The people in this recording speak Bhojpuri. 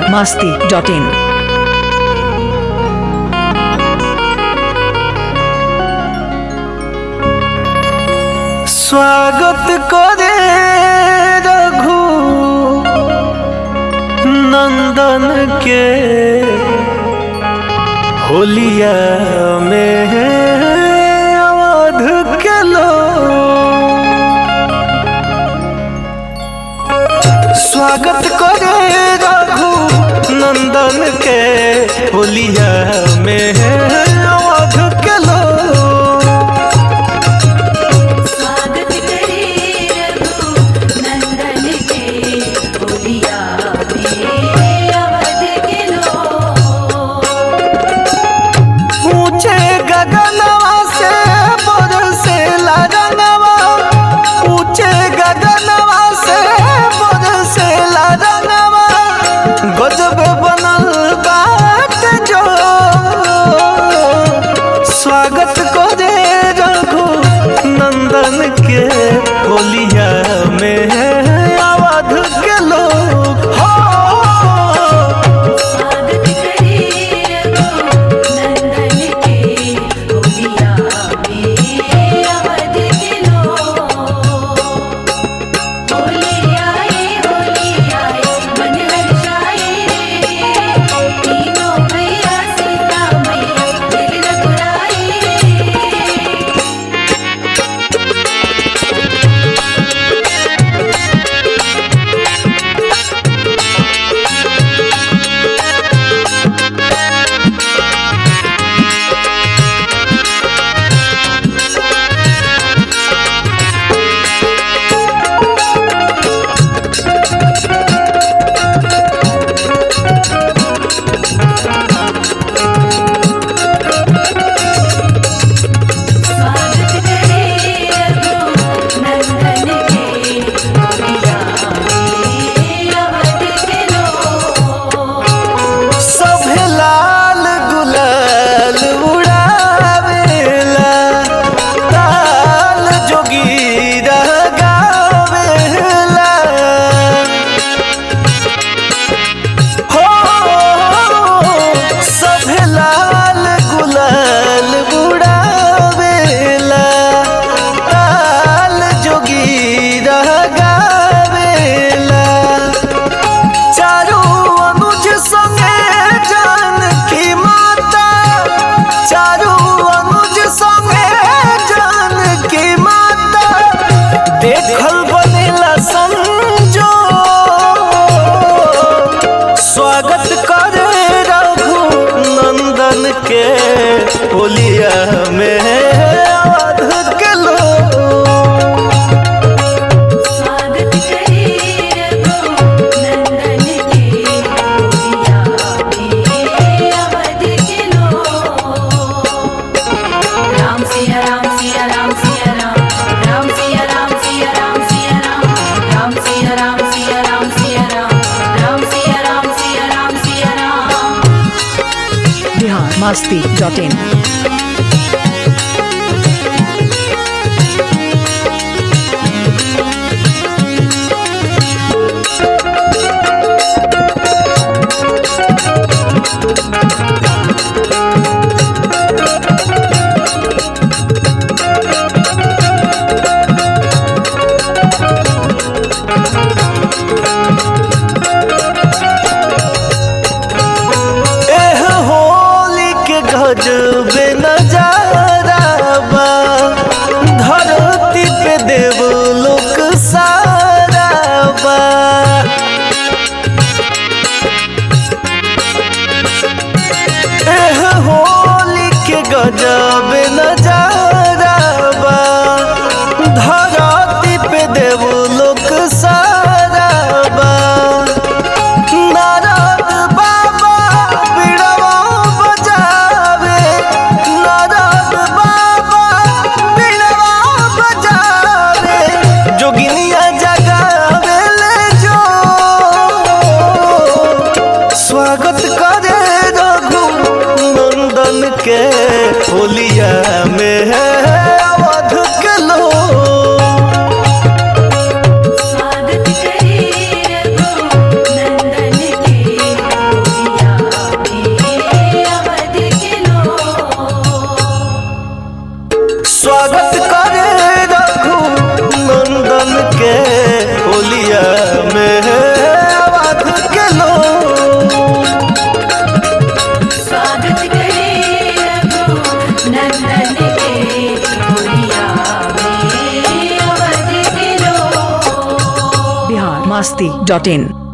masti.in. स्वागत करे रघु नंदन के होलिया में अवध के लोग स्वागत करे रघु नंदन के होलिया में अवध के लोग स्वागत करे रघु नंदन के होलिया में अवध के लोग ऊंचे गगनवा से बरसेला रंगवा ऊंचे गगनवा से बरसेला रंगवा गजब बनल बाट जो स्वागत करे रघु नंदन के होलिया में अवध के लोग हो स्वागत करे रघु नंदन के होलिया में अवध के लोग होली आए होली आए मन हर्षाए रे तीनों भैया सीता मैया दिल रघुराए रे स्वागत करे रघु नंदन के होलिया में अवध के लोग सभे लाल गुलाल उड़ावेला ताल जोगीरा गावेला हो सभे लाल गुलाल उड़ावेला ताल जोगीरा गावेला चारू अनुज संगे जानकी माता चारू अनुज संगे जानकी माता देखल बनेला संजो स्वागत करे रघु नंदन के होलिया में अवध के लोग स्वागत करे रघु नंदन के होलिया में अवध के लोग राम सिया राम सिया राम सिया राम राम सिया राम सिया राम सिया राम राम सिया राम सिया राम सिया राम राम सिया राम सिया राम सिया राम Bihar masti.in. एह होली के गजबे में अवध के लोग स्वागत करे रघु नंदन के गोरिया में अवध के लोग बिहार मस्ती डॉट इन